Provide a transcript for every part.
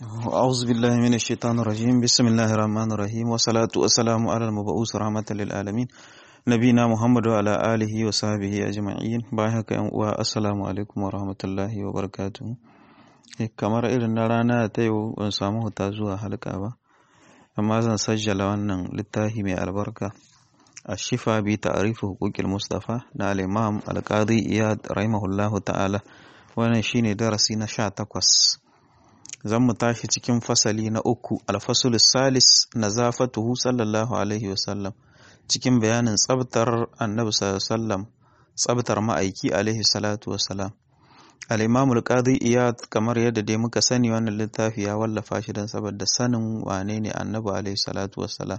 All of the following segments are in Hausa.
أعوذ بالله من الشيطان الرجيم بسم الله الرحمن الرحيم والصلاة والسلام على المبعوث رحمة للعالمين نبينا محمد وعلى آله وصحبه أجمعين باهك والسلام عليكم ورحمة الله وبركاته kamar irin na rana ta yau ban samu huta zuwa halka ba amma zan sajjala wannan littafi mai albarka a shifa bi ta'arifu huquqil mustafa na al-imam al-qadi iyad rahimahullahu ta'ala wannan shine darasi na sha takwas zan mu tashi cikin fasali na uku alfasul salis na zafatuhu sallallahu alaihi wasallam cikin bayanin tsabtar annabi sallam tsabtar ma'aiki alaihi salatu wasalam al-imamul qadi iyad kamar yadda dai muka sani wannan littafi ya wallafa shi don saboda sanin wane ne annabi alaihi salatu wasalam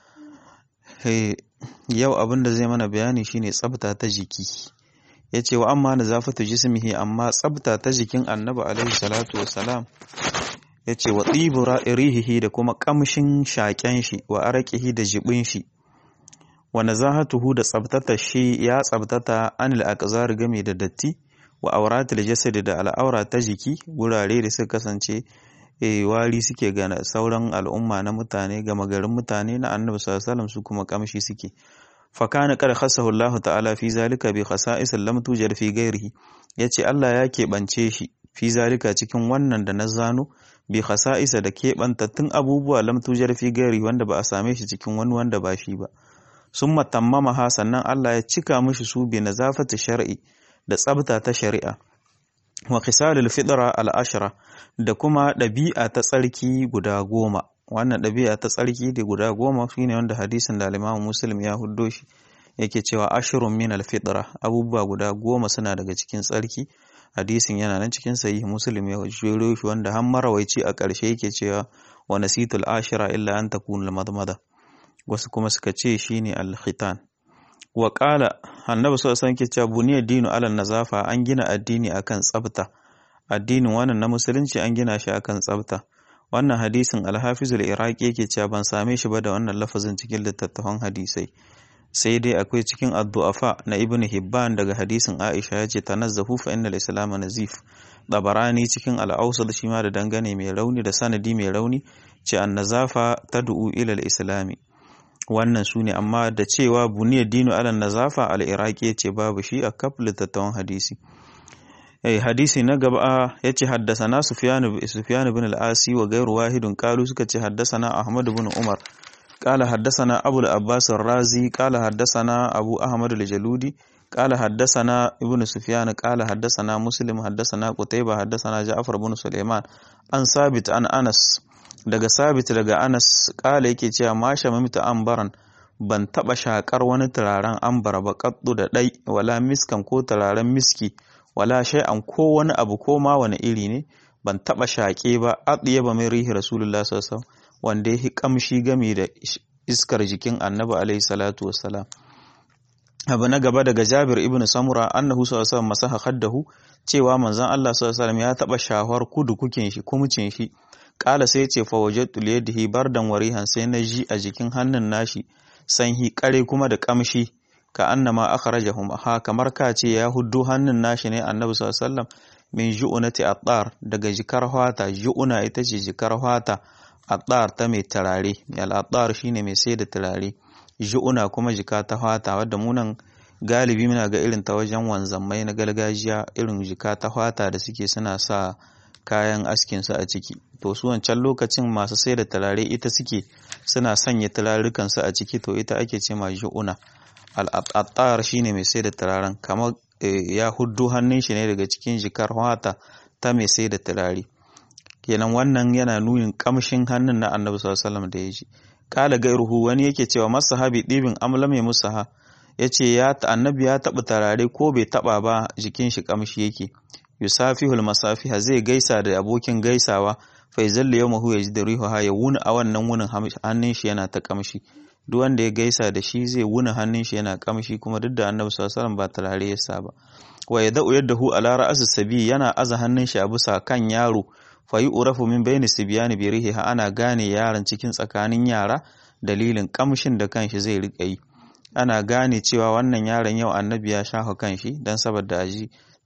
yau abin da zai mana bayani shine tsabta ta jiki ya ce wa amma nazafatu jismihi amma tsabta ta jikin annabi alaihi salatu wasalam ya ce wa tsibu rihihi da kuma kamshin shaƙen shi wa arakihi da jibin shi wa nazahatuhu da tsabtata shi ya tsabtata anil aqzar game da datti wa auratul jasadi da al'aura ta jiki gurare da suka kasance e wari suke ga sauran al'umma na mutane gama garin mutane na annabi sallallahu alaihi wasallam su kuma kamshi suke fakana kar khassahu Allah ta'ala fi zalika bi khasa'is lam tujar fi ghairihi yace Allah ya keɓance shi fi zalika cikin wannan da na zano bi khasa'isa da keɓantattun abubuwa lam tujar fi ghairi wanda ba a same shi cikin wani wanda ba shi ba summa tammama ha sannan Allah ya cika mishi su bi nazafati shar'i da tsabta ta shari'a wa khisalul fitra al ashra da kuma ɗabi'a ta tsarki guda goma wannan ɗabi'a ta tsarki da guda goma shine wanda hadisin da al Muslim ya huddo shi yake cewa ashrun min al-fitra abubuwa guda goma suna daga cikin tsarki hadisin yana nan cikin sahih Muslim ya jero shi wanda har marawaici a ƙarshe yake cewa wa nasitul ashira illa an takuna al-madmada wasu kuma suka ce shine al-khitan wa qala annabi sallallahu alaihi wasallam ke cewa buniyad dinu ala nazafa an gina addini akan tsafta addinin wannan na musulunci an gina shi akan tsafta wannan hadisin alhafizul iraki yake cewa ban same shi ba da wannan lafazin cikin littattafan hadisai sai dai akwai cikin addu'afa na ibn hibban daga hadisin aisha ya ce tanazzahu fa innal islam nazif dabarani cikin al'ausar shi ma da dangane mai rauni da sanadi mai rauni ce an nazafa tad'u ila al-islami wannan su ne amma da cewa buniyar dinu ala nazafa al-iraki ya ce babu shi a kaf littattafan hadisi eh hadisi na gaba ya ce haddasana Sufyan bin al-Asi wa gairu wahidun qalu suka ce haddasana Ahmad bin Umar qala haddasana Abu al-Abbas ar-Razi qala haddasana Abu Ahmad al-Jaludi qala haddasana Ibn Sufyan qala haddasana Muslim haddasana Qutayba haddasana Ja'far bin Sulaiman an Sabit an Anas daga Sabit daga Anas qala yake cewa ma shamamta ambaran ban taba shakar wani turaren ambara ba kaddu da dai wala miskan ko turaren miski wala shay'an ko wani abu ko ma wani iri ne ban taba shaƙe ba adiya ba mai rihi rasulullah sallallahu wanda ya kamshi game da iskar jikin annabi alaihi salatu wassalam abu na gaba daga jabir ibn samura annahu sallallahu alaihi masaha khaddahu cewa manzon Allah sallallahu alaihi ya taba shahwar kudu kukin shi kumcin shi kala sai ce fa wajadtu liyadihi bardan warihan sai na ji a jikin hannun nashi sanhi kare kuma da kamshi ka annama akhrajahum ha kamar ka ce ya huddo hannun nashi ne annabi sallallahu alaihi wasallam min ju'unati attar daga jikar hwata ju'una ita ce jikar hwata attar ta mai turare al attar shine mai sai da turare ju'una kuma jika ta hwata wadda munan galibi muna ga irin ta wajen wanzammai na gargajiya irin jika ta hwata da suke suna sa kayan askin su a ciki to su wancan lokacin masu sai da turare ita suke suna sanya turarukan su a ciki to ita ake ce ma ju'una al'attar shi ne mai sai da turaren kamar ya huddu hannun shi ne daga cikin jikar wata ta mai sai da turare kenan wannan yana nunin kamshin hannun na annabi sallallahu da ya ji kala gairuhu wani yake cewa masahabi ɗibin amla mai musaha ya ce ya annabi ya taɓa turare ko bai taɓa ba jikin shi kamshi yake yusafihul masafiha zai gaisa da abokin gaisawa fa zalla yawmahu ya ji da rihuha ya wuni a wannan wunin hannun shi yana ta kamshi duk wanda ya gaisa da shi zai wuna hannun shi yana kamshi kuma duk da annabi sallallahu alaihi ba turare ya saba wa yada'u yadahu ala ra'as sabi yana aza hannun shi a bisa kan yaro fa yu'rafu min bayni sibyani bi rihiha ana gane yaron cikin tsakanin yara dalilin kamshin da kanshi zai rika yi ana gane cewa wannan yaron yau annabi ya shafa kanshi dan saboda aji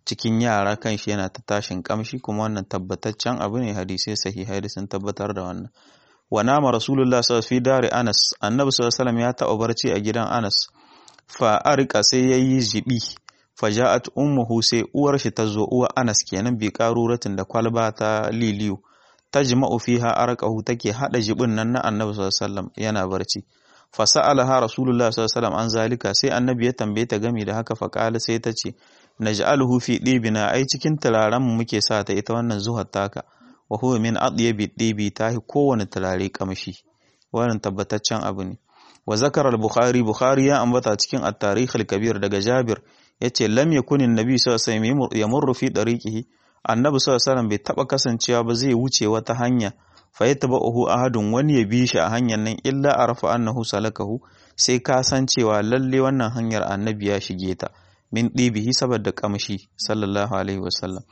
cikin yara kan shi yana ta tashin kamshi kuma wannan tabbataccen abu ne hadisai sahihai da sun tabbatar da wannan wa nama rasulullah sallallahu fi dare anas annabi sallallahu alaihi ya taɓa barci a gidan anas fa arika sai yayi jibi fa ja'at ummuhu sai uwar shi ta zo uwa anas kenan bi qaruratin da kwalba ta liliyu tajma'u fiha arqahu take hada jibin nan na annabi sallallahu alaihi yana barci fa sa'alaha rasulullah sallallahu alaihi an zalika sai annabi ya tambaye ta gami da haka fa qala sai ta ce naj'aluhu fi dibina ai cikin turaren mu muke sa ta ita wannan zuhar taka wa huwa min adyabi dibi tahi kowane turare kamshi wannan tabbataccen abu ne wa zakara al-bukhari bukhari ya ambata cikin at-tarikh al-kabir daga jabir yace lam yakun an-nabi sallallahu alaihi wasallam yamurru fi dariqihi annabi sallallahu alaihi wasallam bai taba kasancewa ba zai wuce wata hanya fa yatba'uhu ahadun wani ya bi shi a hanyar nan illa arafa annahu salakahu sai ka san cewa lalle wannan hanyar annabi ya shige ta min ɗibihi saboda kamshi sallallahu alaihi wasallam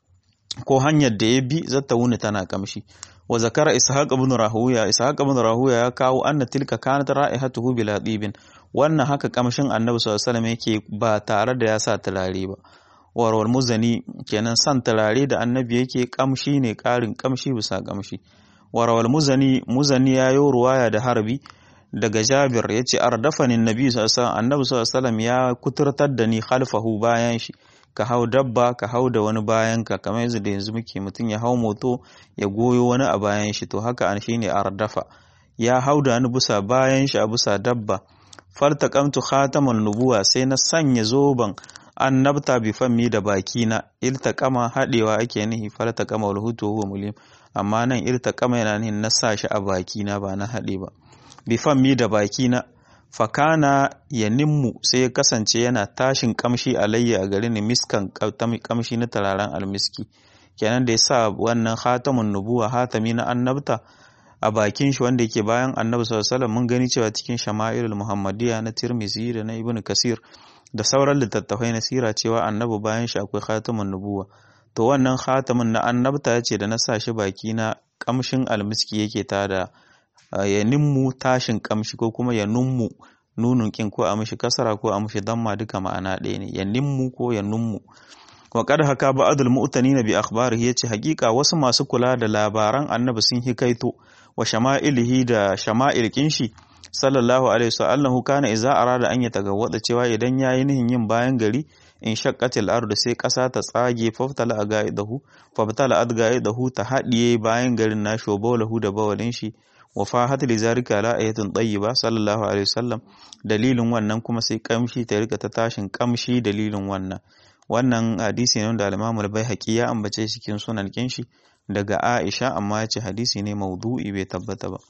ko hanyar da ya bi zata wuni tana kamshi wa zakara ishaq ibn rahuya ishaq ibn rahuya ya kawo anna tilka kanat ra'ihatuhu bila dibin wannan haka kamshin annabi sallallahu alaihi wasallam yake ba tare da ya sa turare ba warwar muzani kenan san turare da annabi yake kamshi ne karin kamshi bisa kamshi warawal muzani muzani ya yi ruwaya da harbi daga jabir ya ce ardafanin nabi sallallahu annabi sallallahu ya kuturtar da ni khalfahu bayan shi ka hau dabba ka hau da wani bayan ka kamar yanzu da yanzu muke mutum ya hau moto ya goyo wani a bayan shi to haka an shine ardafa ya hau da wani bisa bayan shi a bisa dabba faltaqamtu khataman nubuwa sai na sanya zoban annabta bi fammi da baki na iltaqama hadewa ake nihi faltaqama wal hutu huwa mulim amma nan iltaqama yana nihin na sa shi a baki na ba na hade ba bi fammi da baki na fakana ya nimmu sai ya kasance yana tashin kamshi alayya a garin miskan kamshi na tararen almiski kenan da ya sa wannan khatamun nubuwa hatami na annabta a bakin shi wanda yake bayan annabi sallallahu alaihi mun gani cewa cikin shama'ilul muhammadiyya na tirmizi da na ibnu kasir da sauran littattafai na sira cewa annabi bayan shi akwai khatamun nubuwa to wannan khatamin na annabta ya ce da na sa shi baki na kamshin almiski yake tada ya nimmu tashin kamshi ko kuma ya nummu nunun kin ko a mishi kasara ko a mishi damma duka ma'ana ɗaya ne ya nimmu ko ya nummu wa qad haka ba'dul mu'tanina bi akhbarihi yace hakika wasu masu kula da labaran annabi sun hikaito wa shama'ilihi da shama'il kinshi sallallahu alaihi wasallam kana idza arada an yatagawwada cewa idan yayi nihin yin bayan gari in shaqqatil ardu sai kasa ta tsage faftala agaidahu faftala adgaidahu ta hadiye bayan garin nashi wa bawlahu da bawalin shi wa fahat li zalika la ayatun tayyiba sallallahu alaihi wasallam dalilin wannan kuma sai kamshi ta rika ta tashin kamshi dalilin wannan wannan hadisi ne wanda al-Imam al-Baihaqi ya ambace shi cikin sunan kinshi daga Aisha amma ya ce hadisi ne maudu'i bai tabbata ba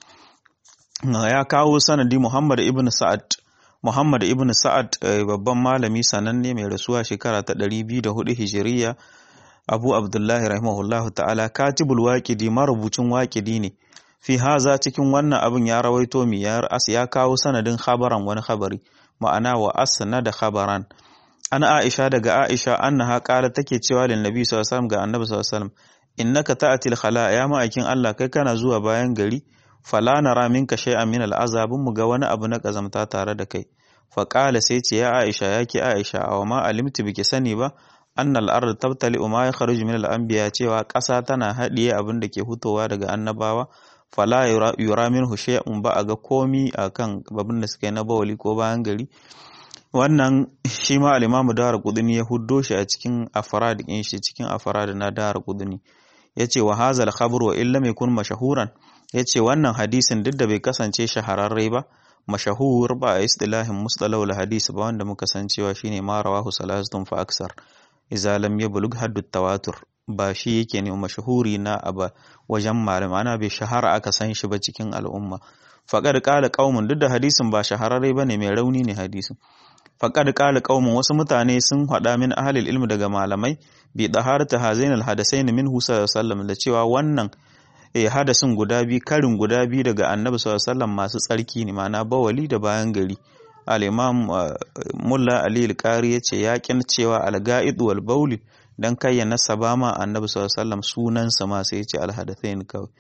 ya kawo sanadi Muhammad ibn Sa'ad Muhammad ibn Sa'ad babban malami sananne mai rasuwa shekara ta 204 Hijiriya Abu Abdullahi rahimahullahu ta'ala katibul waqidi marubucin waqidi ne fi haza cikin wannan abin ya rawaito mi ya as ya kawo sanadin khabaran wani khabari ma'ana wa asna da khabaran ana Aisha daga Aisha annaha qala take cewa lin nabi sallallahu alaihi wasallam ga annabi sallallahu alaihi wasallam innaka ta'til khala ya ma'aikin Allah kai kana zuwa bayan gari fala nara minka shay'an min al'azabun mu ga wani abu na kazamta tare da kai fa qala sai ce ya Aisha yake Aisha aw ma alimtu biki sani ba annal ard tabtali ma yakhruju min al-anbiya cewa ƙasa tana haɗiye abin da ke hutowa daga annabawa fala yura minhu shay'un ba a ga komi akan babin da suka yi na bawali ko bayan gari wannan shi ma al-imamu dara kudini ya huddo shi a cikin afarad din shi cikin afarad na dara kudini yace wa hazal khabr wa illa yakun mashahuran yace wannan hadisin duk da bai kasance shahararre ba mashahur ba a istilahin mustalahul hadisi ba wanda muka san cewa shine ma rawahu salasatun fa aksar idza lam yablugh haddu tawatur ba shi yake ne mashahuri na aba wajen malam ana bai shahara aka san shi ba cikin al'umma faqad qala qaumun duk da hadisin ba shahararre bane mai rauni ne hadisin faqad qala qaumun wasu mutane sun hada min ahlil ilmi daga malamai bi daharata hazainal hadasain minhu sallallahu da cewa wannan eh hadasin guda bi karin guda bi daga annabi sallallahu alaihi masu tsarki ne ma'ana bawali da bayan gari al-imam mulla ali al-qari yace yakin cewa al-ga'id wal bauli dan kai ya nasaba ma annabi sallallahu alaihi wasallam sunansa ma sai yace al-hadathain kawai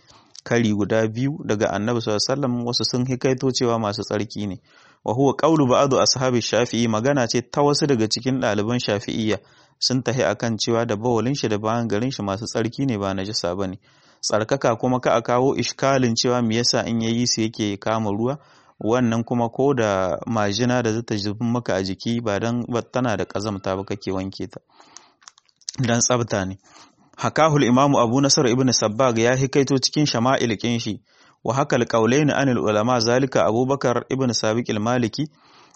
kari guda biyu daga annabi sallallahu alaihi wasallam wasu sun hikaito cewa masu tsarki ne wa huwa qawlu ba'du ashabi shafi'i magana ce ta wasu daga cikin ɗaliban shafi'iyya sun tahi akan cewa da bawalin shi da bayan garin shi masu tsarki ne ba najasa bane tsarkaka kuma ka a kawo ishkalin cewa me yasa in yayi su yake kama ruwa wannan kuma ko da majina da zata zubin maka a jiki ba dan tana da kazamta ba kake wanke ta dan tsabta ne hakahul imamu abu nasar ibn sabbag ya hikaito cikin shama'il kin shi wa hakal qawlaini anil ulama zalika abubakar ibn sabiq al-maliki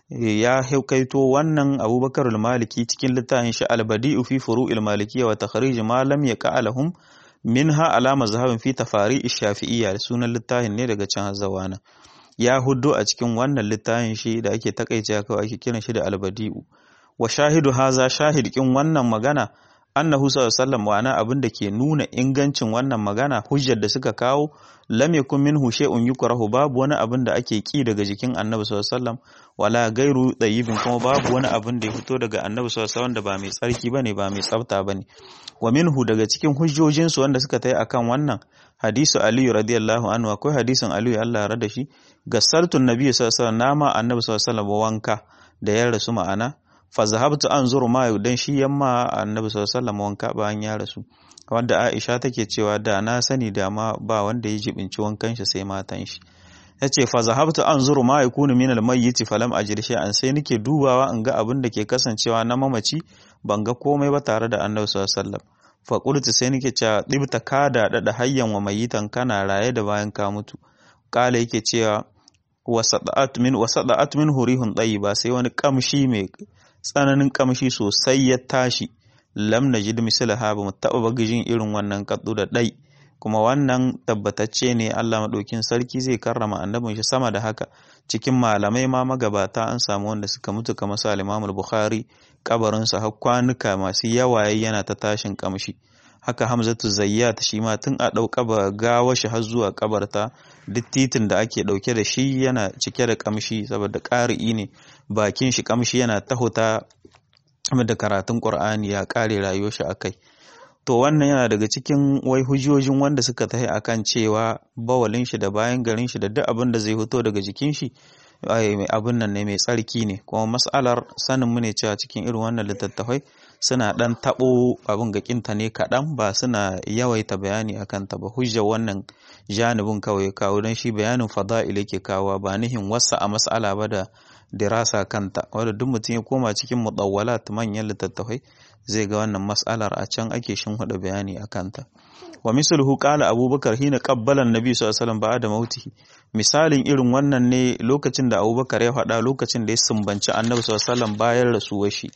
ya hikaito wannan abubakar al-maliki cikin littafin shi al-badi'u fi furu'il malikiyya wa takhrij ma lam yaqa lahum minha ala mazhabin fi tafari shafi'iyya sunan littafin ne daga can zawana ya huddo a cikin wannan littafin shi da ake takaice kawai ake kiran shi da al-badi'u wa shahidu haza shahid kin wannan magana annahu sallallahu alaihi wasallam ma'ana abin da ke nuna ingancin wannan magana hujjar da suka kawo lam yakun minhu shay'un yukrahu babu wani abin da ake ki daga jikin annabi sallallahu alaihi wasallam wala gairu dayibin kuma babu wani abin da ya fito daga annabi sallallahu alaihi wasallam da ba mai tsarki bane ba mai tsafta bane wa minhu daga cikin hujjojin su wanda suka tayi akan wannan hadisu ali radiyallahu anhu akwai hadisin ali Allah ya rada shi gasartun nabi sallallahu alaihi wasallam nama annabi sallallahu alaihi wasallam wanka da ya rasu ma'ana fa zahabtu anzuru ma dan shi yamma annabi sallallahu alaihi wasallam wanka bayan ya rasu wanda Aisha take cewa da na sani da ma ba wanda ya jibinci wankan shi sai matan shi yace fa zahabtu anzuru ma yakunu min al-mayyit falam ajri shay'an sai nake dubawa in ga abin da ke kasancewa na mamaci ban ga komai ba tare da annabi sallallahu alaihi wasallam fa qultu sai nake cewa dibta kada da hayyan wa mayitan kana raye da bayan ka mutu kala yake cewa wasada'at min wasada'at min hurihun ba sai wani kamshi mai tsananin kamshi sosai ya tashi lam najid mislaha ba mu taɓa bagijin irin wannan kaddu da ɗai kuma wannan tabbatacce ne Allah maɗaukin sarki zai karrama annabin shi sama da haka cikin malamai ma magabata an samu wanda suka mutu kamar su al-Imam al-Bukhari kabarin sa har kwanuka masu yawaye yana ta tashin kamshi haka Hamzatu Zayyat shi ma tun a ɗauka ba gawa shi har zuwa kabarta duk titin da ake ɗauke da shi yana cike da kamshi saboda ƙari'i ne bakin shi kamshi yana tahuta da karatun Qur'ani ya ƙare rayuwar shi akai to wannan yana daga cikin wai hujjojin wanda suka tahi akan cewa bawalin shi da bayan garin shi da duk abin da zai fito daga jikin shi abin nan ne mai tsarki ne kuma mas'alar sanin mu ne cewa cikin irin wannan littattafai suna dan tabo abin ga kinta ne kaɗan ba suna yawaita bayani akan ta ba hujjar wannan janibin kawai kawo don shi bayanin fada'il yake kawo ba nihin wasa a mas'ala ba da dirasa kanta wanda duk mutum ya koma cikin mudawwalat manyan littattafai zai ga wannan mas'alar a can ake shinhuda bayani a kanta wa misluhu qala abubakar hina qabbala annabi sallallahu alaihi wasallam ba'da mautihi misalin irin wannan ne lokacin da abubakar ya faɗa lokacin da ya sumbanci annabi sallallahu alaihi wasallam bayan rasuwar shi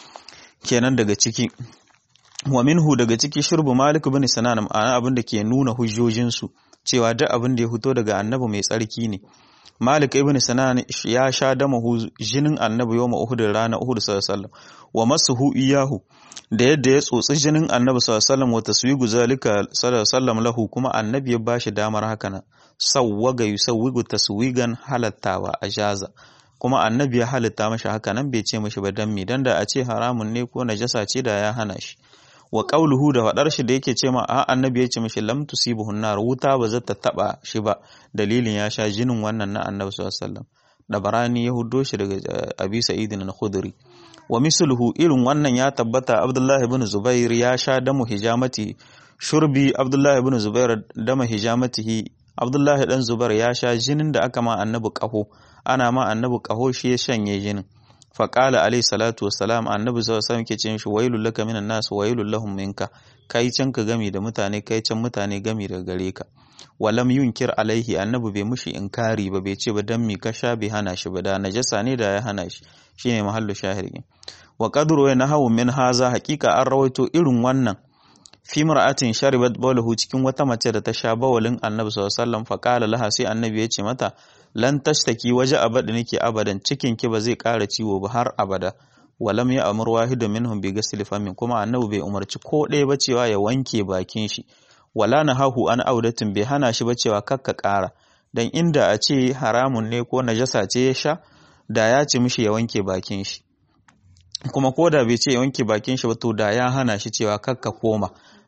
kenan daga ciki wa minhu daga ciki shurbu malik bin sinan ma'ana abin da ke nuna hujjojin su cewa duk abin da ya fito daga annabi mai tsarki ne Malik ibn Sinan ya sha damahu jinin annabi yau Uhud rana Uhud sallallahu alaihi wa masuhu iyahu da yadda ya tsotsi jinin annabi sallallahu alaihi wa taswigu zalika sallallahu lahu kuma annabi ya bashi damar haka nan sawwaga yusawwigu taswigan halattawa a jaza kuma annabi ya halitta mashi haka nan bai ce mashi ba dan me dan da a ce haramun ne ko najasa ce da ya hana shi wa qauluhu da fadar shi da yake ce ma a annabi ya ce mishi lam tusibuhu nar wuta ba zata taba shi ba dalilin ya sha jinin wannan na annabi sallallahu alaihi wasallam dabarani ya huddo shi daga abi sa'id al-khudri wa misluhu irin wannan ya tabbata abdullah ibn zubair ya sha damu hijamati shurbi abdullah ibn zubair dama hijamatihi abdullah dan zubair ya sha jinin da aka ma annabi kaho ana ma annabi kaho shi ya shanye jinin faƙala alai salatu wassalam annabi sallallahu alaihi ke ce shi wailul laka minan nas wailul lahum minka kai can ka gami da mutane kai can mutane gami daga gare ka walam yunkir alaihi annabi bai mushi inkari ba bai ce ba dan mi ka sha bai hana shi ba da najasa ne da ya hana shi shine mahallu shahiri wa qadru wa nahawu min haza haqiqa an rawaito irin wannan fi mar'atin sharibat bawlahu cikin wata mace da ta sha bawalin annabi sallallahu alaihi wasallam faqala laha sai annabi ya ce mata lan tashtaki waje abada nake abadan cikin ki ba zai ƙara ciwo ba har abada walam ya amur wahidu minhum bi ghasl famin kuma annabi bai umarci ko ɗaya ba cewa ya wanke bakin shi wala nahahu an audatin bai hana shi ba cewa kakka ƙara dan inda a ce haramun ne ko najasa ce ya sha da ya ce mishi ya wanke bakin shi kuma ko da bai ce ya wanke bakin shi ba to da ya hana shi cewa kakka koma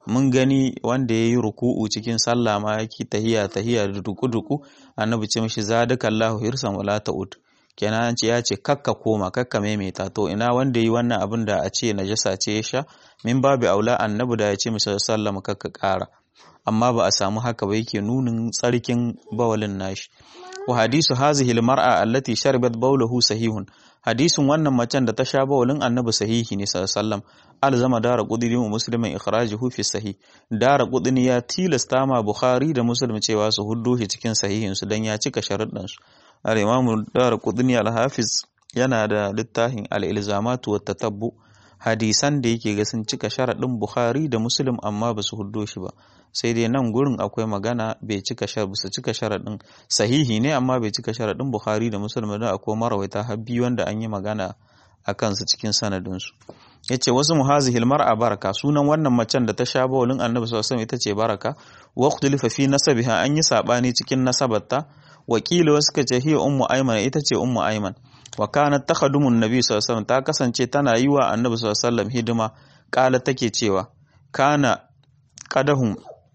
mun gani wanda ya yi ruku'u cikin sallah ma yake tahiya tahiya da duku-duku annabi ce mishi zadaka Allahu hirsan wala ta'ud kenan an ce ya ce kakka koma kakka maimaita to ina wanda yi wannan abin da a ce najasa ce ya sha min babu aula annabi da ya ce mishi sallama kakka ƙara amma ba a samu haka ba yake nunin tsarkin bawalin nashi wa hadisu hazihi almar'a allati sharibat bawlahu sahihun hadisin wannan macen da ta sha bawalin annabi sahihi ne sallallahu alzama dara qudni wa muslimin ikhrajuhu fi sahih dara qudni ya tilasta ma bukhari da muslim cewa su huddo shi cikin sahihin su dan ya cika sharuɗan su al-imam dara qudni al-hafiz yana da littafin al-ilzamat wa tatabbu hadisan da yake ga sun cika sharaɗin bukhari da muslim amma ba su huddo shi ba sai dai nan gurin akwai magana bai cika su cika sharaɗin sahihi ne amma bai cika sharaɗin bukhari da muslim da akwai marawaita habbi wanda an yi magana a kansu cikin sanadinsu ya ce wasu muhazihil mar'a baraka sunan wannan macen da ta sha bawalin annabi sallallahu ita ce baraka wa ikhtilafa fi nasabiha an yi sabani cikin nasabarta wakili wasu ka ce hiya ummu ayman ita ce ummu ayman wa kanat takhadumun nabi sallallahu alaihi ta kasance tana yi wa annabi sallallahu alaihi hidima kala take cewa kana qadahum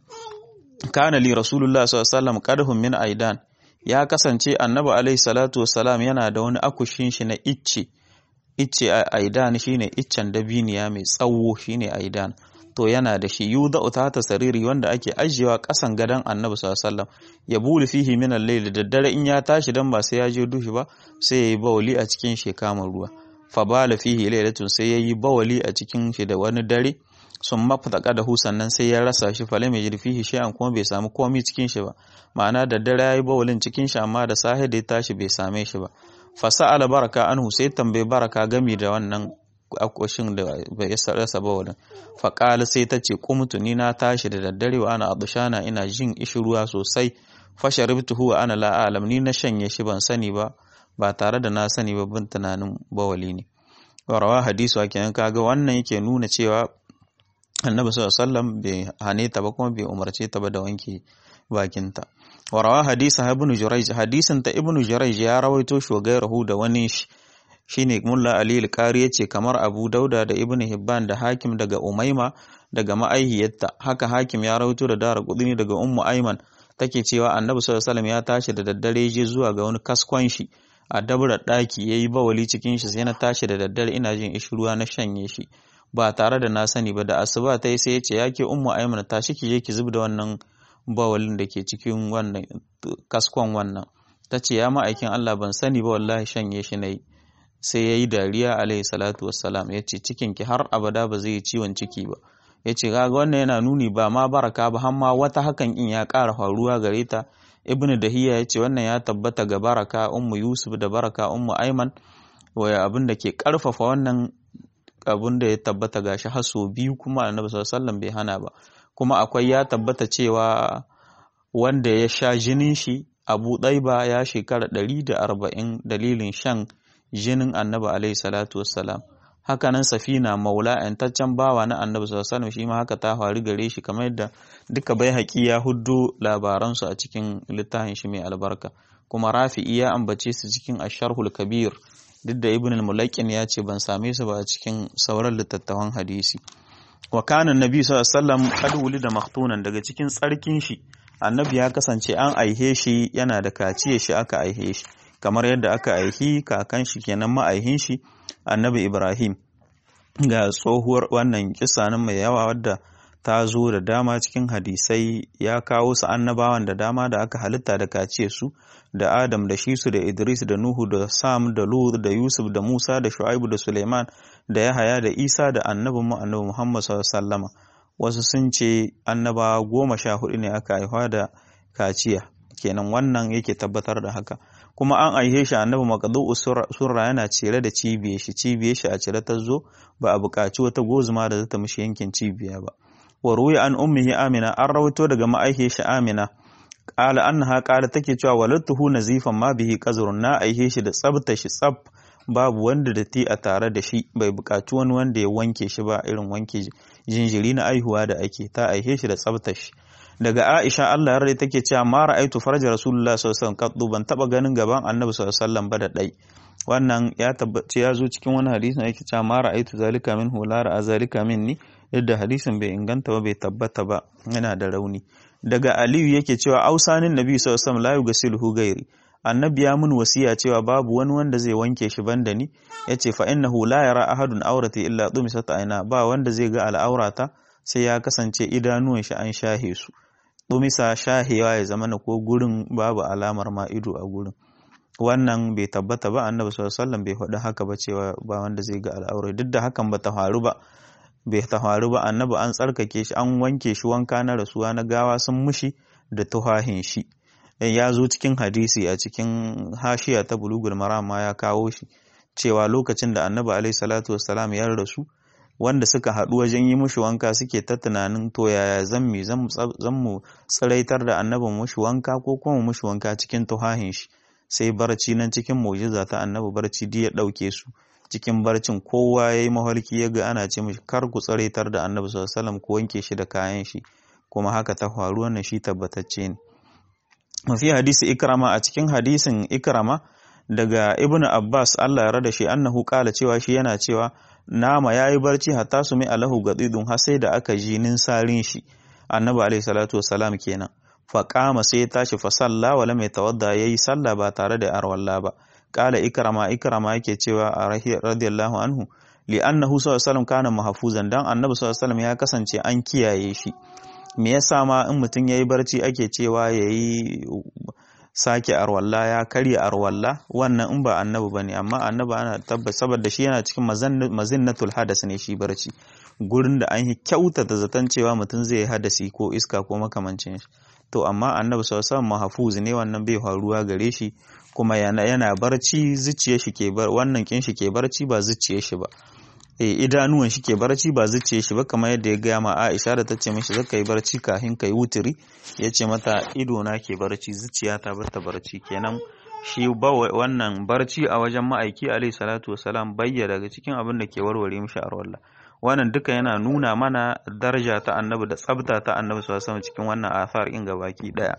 kana li rasulullah sallallahu alaihi wasallam qadahum min aidan ya kasance annabi alaihi salatu wassalam yana da wani akushin shi na icce icce aidan shine iccen dabiniya mai tsawo shine aidan to yana da shi yuda ta sariri wanda ake ajiyewa kasan gadon annabi sallallahu alaihi wasallam ya bulu fihi min al-layl da dare in ya tashi dan ba sai ya je dushi ba sai yayi bawali a cikin shi kamar ruwa fa bala fihi laylatun sai yayi bawali a cikin shi da wani dare sun mafaka da hu sannan sai ya rasa shi fale mai jirfihi shi'an kuma bai samu komai cikin shi ba ma'ana da dare yayi bawalin cikin shi amma da sahi da ya tashi bai same shi ba fasa'ala baraka anhu sai tambaye baraka gami da wannan akwashin da bai rasa bawalin faƙala sai ta ce kumtu ni na tashi da daddare wa ana abushana ina jin ruwa sosai fasharibtuhu wa ana la alam ni na shanye shi ban sani ba ba tare da na sani ba bin tunanin bawali ne warawa hadisu a kenan kaga wannan yake nuna cewa annabi sallallahu alaihi wasallam bai hane ta ba kuma bai umarce ta ba da wanke bakinta warawa hadisa ibn jurayj hadisin ta ibn jurayj ya rawaito shi gairahu da wani shine mulla ali al-qari yace kamar abu dauda da ibn hibban da hakim daga umaima daga ma'aihiyarta haka hakim ya rawaito da dara kudini daga ummu aiman take cewa annabi sallallahu alaihi wasallam ya tashi da daddare je zuwa ga wani kaskon shi a dabra daki yayi bawali cikin shi sai na tashi da daddare ina jin ishruwa na shanye shi ba tare da na sani ba da asuba ta yi sai ya ce yake ummu aiman tashi ki je ki zub da wannan bawalin da ke cikin wannan kaskon wannan ta ce ya ma'aikin Allah ban sani ba wallahi shanye shi na yi sai ya yi dariya alaihi salatu wassalam ya ce cikinki har abada ba zai yi ciwon ciki ba ya ce kaga wannan yana nuni ba ma baraka ba har ma wata hakan in ya ƙara faruwa gare ta ibnu dahiya ya ce wannan ya tabbata ga baraka ummu yusuf da baraka ummu aiman waya abin da ke ƙarfafa wannan abin da ya tabbata gashi har sau biyu kuma annabi sallallahu alaihi wasallam bai hana ba kuma akwai ya tabbata cewa wanda ya sha jinin shi abu ɗaiba ya shekara ɗari da arba'in dalilin shan jinin annabi alaihi salatu wassalam hakanan safina maula yantaccen bawa na annabi sallallahu alaihi wasallam shi ma haka ta faru gare shi kamar yadda duka bai haƙi ya huddo labaransu a cikin littafin shi mai albarka kuma rafi'i ya ambace su cikin asharhul kabir duk da ibn al-mulaqin ya ce ban same su ba a cikin sauran littattafan hadisi wa kana nabi sallallahu alaihi wasallam qad wulida maktunan daga cikin tsarkin shi annabi ya kasance an aihe shi yana da kaciye shi aka aihe shi kamar yadda aka aihi kakan shi kenan ma'aihin shi annabi ibrahim ga tsohuwar wannan kisa nan mai yawa wadda ta zo da dama cikin hadisai ya kawo su annabawan da dama da aka halitta da kaciye su da adam da shisu da idris da nuhu da sam da lut da yusuf da musa da shu'aibu da suleiman da yahaya da isa da annabin mu annabi muhammad sallallahu wasu sun ce annabawa goma sha hudu ne aka haifa da kaciya kenan wannan yake tabbatar da haka kuma an aihe shi annabi maqdu surra yana cire da cibiye shi cibiye shi a cire ta zo ba a buƙaci wata gozuma da zata mishi yankin cibiya ba wa ruya an ummihi amina an rawaito daga ma'aihe shi amina qala annaha qala take cewa walatuhu nazifan ma bihi qazrun na aihe shi da tsabta shi tsab babu wanda da ti a tare da shi bai buƙaci wani wanda ya wanke shi ba irin wanke jinjiri na aihuwa da ake ta aihe shi da tsabta shi daga Aisha Allah yarda take cewa ma ra'aitu farja Rasulullah sallallahu alaihi wasallam ban taba ganin gaban Annabi sallallahu alaihi wasallam ba da dai wannan ya tabbace ya zo cikin wani hadisin yake cewa ma ra'aitu zalika minhu la ra'a zalika minni yadda hadisin bai inganta ba bai tabbata ba yana da rauni daga Aliyu yake cewa ausanin Nabi sallallahu alaihi wasallam la yugasiluhu gairi annabi ya mun wasiya cewa babu wani wanda zai wanke shi banda ni yace fa innahu la yara ahadun aurati illa dumisat aina ba wanda zai ga al'aurata sai ya kasance idanuwan shi an shahe su dumisa shahewa ya zama na ko gurin babu alamar ma ido a gurin wannan bai tabbata ba annabi sallallahu alaihi wasallam bai faɗi haka ba cewa ba wanda zai ga al'aura duk da hakan ba ta faru ba bai ta faru ba annabi an tsarkake shi an wanke shi wanka na rasuwa na gawa sun mushi da tuhahin shi ya zo cikin hadisi a cikin hashiya ta bulugul marama ya kawo shi cewa lokacin da annabi alaihi salatu wassalam ya rasu wanda suka haɗu wajen yi mushi wanka suke ta tunanin to yaya zan mi zan mu tsiraitar da annabin mushi wanka ko kuma mushi wanka cikin tuhahin shi sai barci nan cikin mu'jiza ta annabi barci ya ɗauke su cikin barcin kowa ya yi mafarki ya ga ana ce mishi kar ku tsiraitar da annabi sallallahu alaihi wasallam ko wanke shi da kayan shi kuma haka ta faru wannan shi tabbatacce ne mafi hadisi ikrama a cikin hadisin ikrama daga ibnu abbas allah ya rada shi annahu kala cewa shi yana cewa nama yayi barci hatta su mai alahu gadidun har sai da aka ji ninsarin shi annabi alaihi salatu wassalam kenan fa qama sai ya tashi fa salla wa lam yatawadda yayi salla ba tare da arwalla ba kala ikrama ikrama yake cewa a radiyallahu anhu li annahu sallallahu alaihi wasallam kana mahfuzan dan annabi sallallahu alaihi wasallam ya kasance an kiyaye shi me yasa ma in mutum ya yi barci ake cewa ya yi sake arwalla ya karya arwalla wannan in ba annabi ba ne amma annabi ana tabbas saboda shi yana cikin mazinnatul hadas ne shi barci gurin da an yi kyautata zaton cewa mutum zai yi hadasi ko iska ko makamancin shi to amma annabi sallallahu mahfuz ne wannan bai faruwa gare shi kuma yana yana barci zuciyar shi ke bar wannan kin shi ke barci ba zuciyar shi ba idanuwan shi ke barci ba zuciye shi ba kamar yadda ya gaya ma Aisha da ta ce mishi zaka yi barci kafin ka yi wuturi ya ce mata ido na ke barci zuciya ta bata barci kenan shi ba wannan barci a wajen ma'aiki alaihi salatu wasalam bayya daga cikin abin da ke warware mishi a rawalla wannan duka yana nuna mana daraja ta annabi da tsabta ta annabi sallallahu alaihi cikin wannan athar in gabaki daya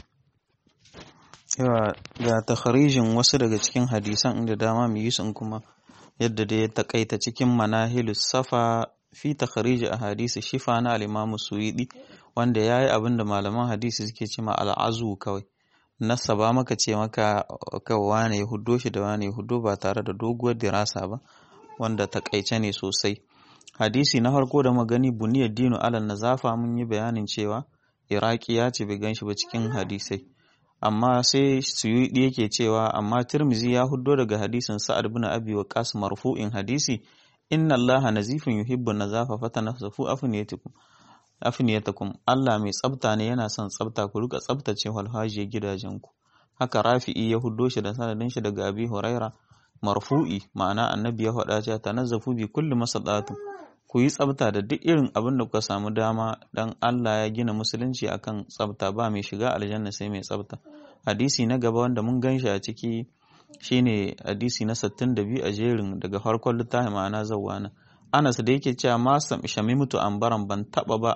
yawa ga takharijin wasu daga cikin hadisan inda dama mu yi sun kuma yadda da ya takaita cikin manahilus safa fi takharij ahadisi shifa na al-Imam Suwidi wanda yayi abin da malaman hadisi suke cewa al-azu kawai nasaba maka ce maka kawai wane ya huddo shi da wane ya huddo ba tare da doguwar dirasa ba wanda takaice ne sosai hadisi na farko da magani buniyar dinu alal nazafa mun yi bayanin cewa iraki ya ce bai ganshi ba cikin hadisai amma sai suyudi yake cewa amma tirmizi ya huddo daga hadisin sa'ad bin abi waqas marfu'in hadisi inna allaha nazifun yuhibbu nazafa fatanafsafu afniyatukum afniyatakum Allah mai tsafta ne yana son tsafta ku rika tsaftace walhajiyar gidajenku haka rafi'i ya huddo shi da sanadin shi daga abi huraira marfu'i ma'ana annabi ya faɗa cewa tanazzafu bi kulli masadatu ku yi tsafta da duk irin abin da kuka samu dama dan Allah ya gina musulunci akan tsafta ba mai shiga aljanna sai mai tsafta hadisi na gaba wanda mun ganshi a ciki shine hadisi na 62 a jerin daga farkon littafin ma'ana zawwana Anas da yake cewa ma mutu ambaran ban taba ba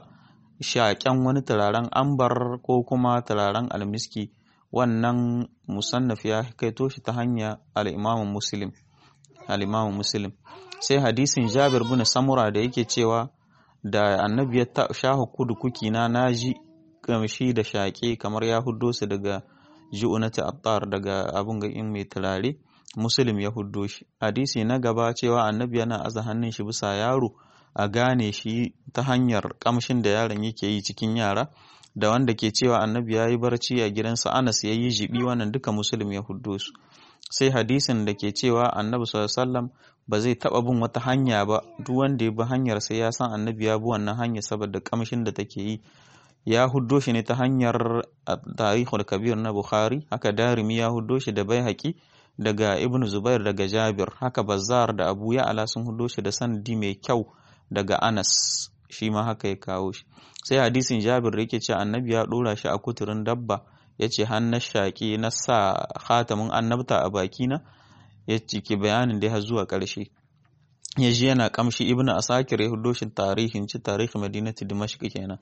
shaƙen wani turaren ambar ko kuma turaren almiski wannan musannaf ya kaito shi ta hanya al-Imam Muslim al-Imam Muslim sai hadisin Jabir bin Samura da yake cewa da annabi ya shahu kudu kuki na naji kamshi da shaƙe kamar ya huddo su daga ju'unati attar daga abun ga in mai turare muslim ya huddo shi hadisi na gaba cewa annabi yana aza hannun shi bisa yaro a gane shi ta hanyar kamshin da yaron yake yi cikin yara da wanda ke cewa annabi ya yi barci a gidansa anas ya yi jibi wannan duka muslim ya huddo su sai hadisin da ke cewa annabi sallallahu ba zai taba bin wata hanya ba duk wanda ya bi hanyar sai ya san annabi ya bi wannan hanya saboda kamshin da take yi ya huddo shi ne ta hanyar tarihul kabir na bukhari haka darimi ya huddo shi da bai haƙi daga ibn zubair daga jabir haka bazzar da abu ya ala sun hudo shi da sanadi mai kyau daga anas shi ma haka ya kawo shi sai hadisin jabir da yake ce annabi ya dora shi a kuturin dabba ya ce na shaƙi na sa khatamin annabta a bakina ya ciki bayanin da ya zuwa ƙarshe ya ji yana kamshi ibn asakir ya hudo shi tarihin ci tarihin madinati dimashq kenan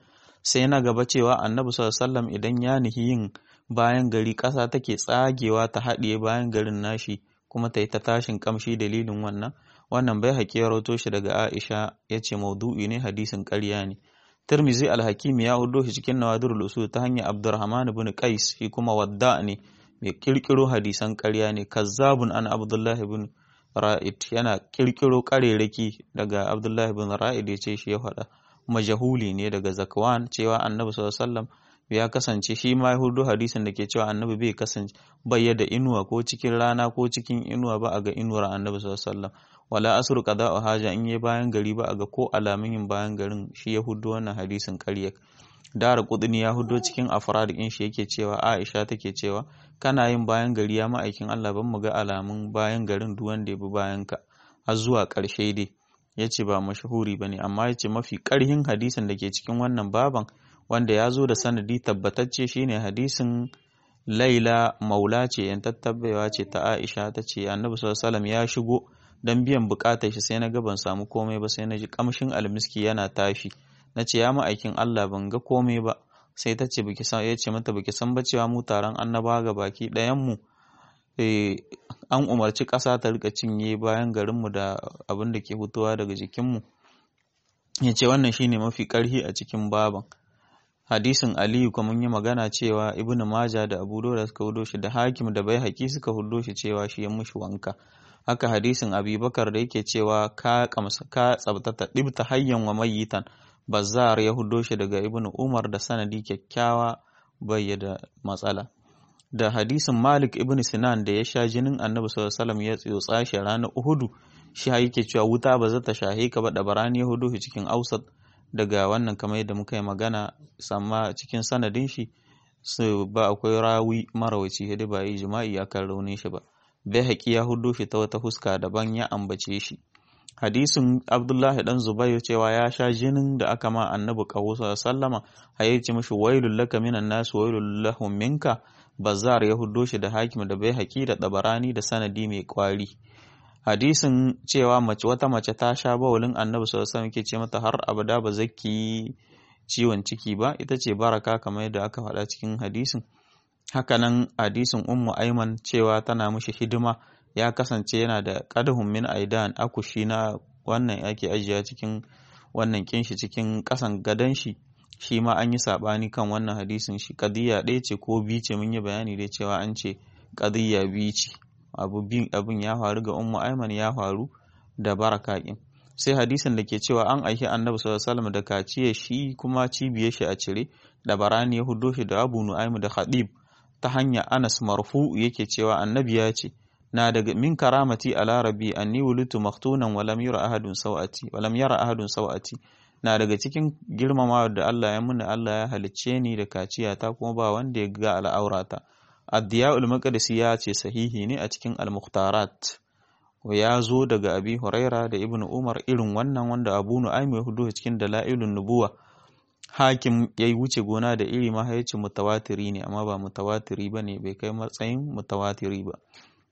sai na gaba cewa annabi sallallahu idan ya nihi yin bayan gari ƙasa take tsagewa ta haɗiye bayan garin nashi kuma ta yi ta tashin kamshi dalilin wannan wannan bai haƙi ya rawato shi daga Aisha ya ce maudu'i ne hadisin ƙarya ne Tirmizi al-Hakim ya hudo shi cikin Nawadirul Usul ta hanyar Abdurrahman ibn Qais shi kuma wadda ne mai kirkiro hadisan ƙarya ne kazzabun an Abdullah ibn Ra'id yana kirkiro ƙarerake daga Abdullah ibn Ra'id ya ce shi ya faɗa majahuli ne daga Zakwan cewa Annabi sallallahu alaihi wasallam ya kasance shi ma hudu hadisin da ke cewa Annabi bai kasance bai da inuwa ko cikin rana ko cikin inuwa ba a ga inuwar Annabi sallallahu alaihi wasallam wala asru qada'u haja in yi bayan gari ba a ga ko alamun yin bayan garin shi ya hudu wannan hadisin ƙarya Dara Kudini ya hudo cikin afrad in shi yake cewa Aisha take cewa kana yin bayan gari ya ma'aikin Allah ban mu ga alamun bayan garin duk wanda ya bi bayan ka har zuwa ƙarshe dai yace ba mashahuri bane amma yace mafi ƙarhin hadisin da ke cikin wannan baban wanda ya zo da sanadi tabbatacce shine hadisin Laila maula ce yan tattabewa ce ta Aisha ta ce Annabi sallallahu alaihi ya shigo dan biyan bukatar shi sai na ga ban samu komai ba sai na ji kamshin almiski yana tashi na ce ya ma'aikin Allah ban ga komai ba sai ta ce baki san ya ce mata baki san ba cewa mu taron annaba ga baki ɗayan mu an umarci ƙasa ta rika cinye bayan garin mu da abin da ke fitowa daga jikin mu ya ce wannan shine mafi ƙarhi a cikin baban hadisin aliyu kuma yi magana cewa ibn maja da abu da suka hudo shi da hakim da bai haƙi suka hudo shi cewa shi ya mushi wanka haka hadisin abubakar da yake cewa ka kamsa ka tsabtata ɗibta hayyan wa mayitan Bazzar ya hudo shi daga Ibn Umar da sanadi kyakkyawa bai da matsala. Da hadisin Malik Ibn Sinan da ya sha jinin Annabi sallallahu alaihi wasallam ya tsotsa shi ranar Uhudu shi yake cewa wuta ba za ta shahe ka ba da barani ya hudo shi cikin Ausat daga wannan kamar yadda muka yi magana samma cikin sanadin shi su ba akwai rawi marawaci hidi ba yi jima'i akan raunin shi ba. Bai haƙi ya hudo shi ta wata huska daban ya ambace shi. hadisin abdullahi dan zubair cewa ya sha jinin da aka ma annabi kawo sallama har ya ce mishi wailul laka minan nas wailul lahum minka bazar ya huddo shi da hakim da bai haƙi da dabarani da sanadi mai kwari hadisin cewa mace wata mace ta sha bawulin annabi sallallahu alaihi wasallam ke ce mata har abada ba zaki ciwon ciki ba ita ce baraka kamar yadda aka faɗa cikin hadisin hakanan hadisin ummu aiman cewa tana mishi hidima ya kasance yana da ƙadahun min aidan akushi na wannan yake ajiya cikin wannan kinshi cikin ƙasan gadon shi shi ma an yi saɓani kan wannan hadisin shi ƙadiyya ɗaya ce ko biyu ce mun yi bayani dai cewa an ce ƙadiyya biyu ce abin ya faru ga ummu aiman ya faru da baraka ɗin sai hadisin da ke cewa an aiki annabi sallallahu alaihi wasallam da kaciye shi kuma cibiyar shi a cire da barani ya hudo shi da abu nu'aimu da khadib ta hanya anas marfu yake cewa annabi ya ce na daga min karamati ala rabbi anni wulitu maktunan walam yara ahadun sawati walam yara ahadun sawati na daga cikin girmamawa da Allah ya muni Allah ya halicce ni da kaciya ta kuma ba wanda ya ga al'aurata ad-diya'ul maqdisi ya ce sahihi ne a cikin al-mukhtarat ya zo daga abi huraira da ibnu umar irin wannan wanda abu nu'aym ya hudu cikin dalailun nubuwa hakim ya yi wuce gona da iri ma ya ce mutawatiri ne amma ba mutawatiri ba ne bai kai matsayin mutawatiri ba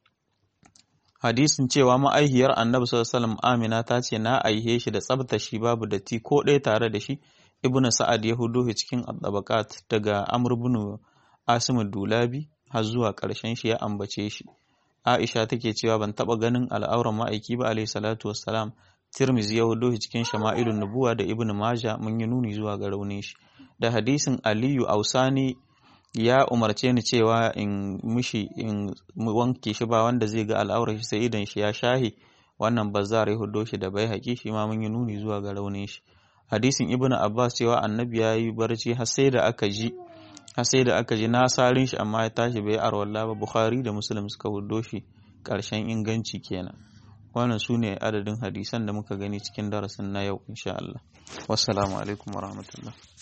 hadisin cewa ma'aihiyar annabi sallallahu amina ta ce na aihe shi da tsabta shi babu datti ko ɗaya tare da shi ibnu sa'ad ya hudu cikin tabaqat daga amr ibn asim dulabi har zuwa ƙarshen shi ya ambace shi aisha take cewa ban taba ganin al'auran ma'aiki ba alayhi salatu wassalam tirmizi ya hudu cikin shama'ilun nubuwa da ibnu maja mun yi nuni zuwa ga raunin shi da hadisin aliyu ausani ya umarce ni cewa in mishi in wanke shi ba wanda zai ga al'aurar shi sai idan shi ya shahi wannan bazar ya hudo shi da bai haƙi shi ma mun yi nuni zuwa ga raunin shi hadisin ibnu abbas cewa annabi ya yi barci har sai da aka ji har sai da aka ji na sarin shi amma ya tashi bai arwalla ba bukhari da muslim suka hudo shi ƙarshen inganci kenan wannan su ne adadin hadisan da muka gani cikin darasin na yau insha Allah wassalamu alaikum warahmatullahi